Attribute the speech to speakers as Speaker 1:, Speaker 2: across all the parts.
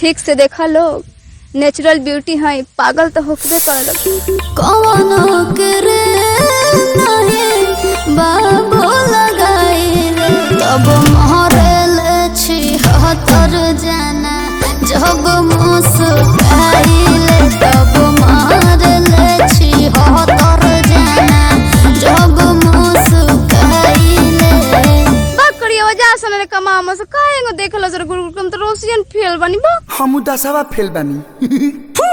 Speaker 1: ठीक से देखा लोग नेचुरल ब्यूटी है पागल तो होकबे करे
Speaker 2: कवनो करे नहीं बाबू लगाइले तब महरल छी हतर जाना जग मुस्काइले तब महरल छी हतर जाना जग मुस्काइले
Speaker 1: बात करिए वजह से ने कमा हम से काहेंगो देखलो जरा गुरुकुल तो रोशियन फेल बनी बा
Speaker 3: हम दसवा फेल बानी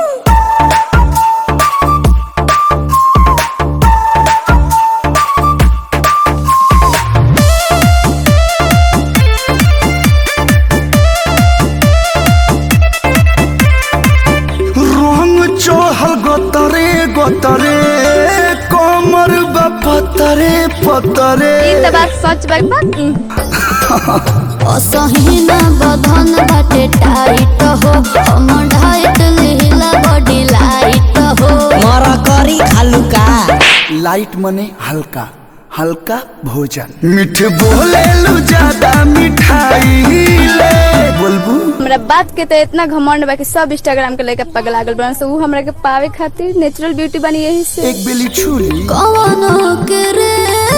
Speaker 3: रंग चढ़ल गतरे गतरे कमर बा पतरे पतरे
Speaker 1: ई त बात सच बा बा
Speaker 2: असहीना बधन बाटे टाइट हो हम ढाइट लीला बॉडी लाइट हो
Speaker 4: मर करी खालू का
Speaker 3: लाइट मने हल्का हल्का भोजन मीठ बोले लू ज्यादा मिठाई ले बोलबू
Speaker 1: हमरा बात के तो इतना घमंड बा कि सब इंस्टाग्राम के लेके पगला गल बन से ऊ हमरा के पावे खातिर नेचुरल ब्यूटी बनी यही से
Speaker 3: एक बेली छुरी
Speaker 2: कवनो करे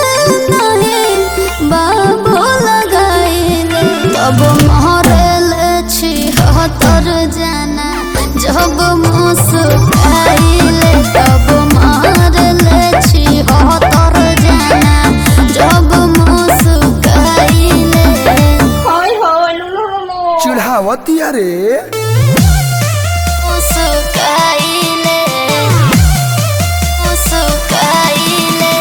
Speaker 2: नहीं बाबू लगाइले तब महरल छी हतर जाना जब मुस्काइले तब महरल छी हतर जाना जब मुस्काइले
Speaker 3: चिढ़ावती अरे
Speaker 2: मुस्काइले मुस्काइले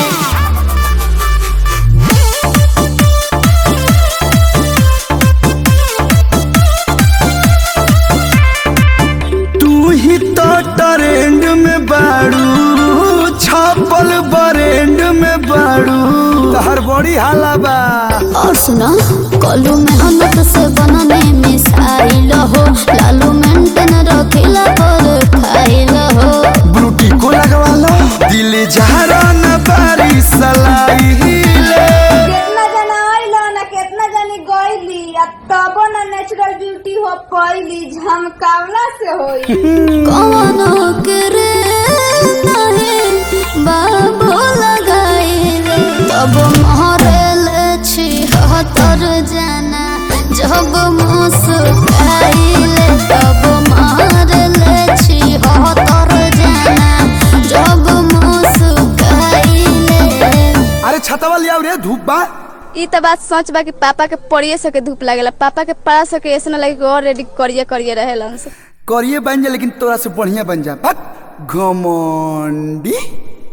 Speaker 3: तू ही तो ट्रेंड में बाड़ू छापल बरेंड में बाड़ू तहर बड़ी हाला बा
Speaker 2: और सुना कलू मेहनत से बनने मिसाइल हो लालू मेंटेन रखिला पर खाइल हो
Speaker 3: ब्रूटी को लगवा लो दिल जहरा न बारी सलाई ले
Speaker 5: केतना जना आइल ना केतना जनी गइली आ तबो ना नेचुरल ब्यूटी हो पइली झमकावला से होई
Speaker 2: कवनो करे नहीं बाबू लगाइले तब महरल छी हतर जाना जब मुस्काइले तब महरल छी हतर जाना जब मुस्काइले
Speaker 3: अरे छतवा लिया रे धूप बा
Speaker 1: ई त बात सच बा कि पापा के पड़िए सके धूप लागेला पापा के पड़ा सके ऐसे ना लगे कि और रेडी करिए करिए रहेलन से
Speaker 3: करिए बन जा लेकिन तोरा से बढ़िया बन जा बक घमंडी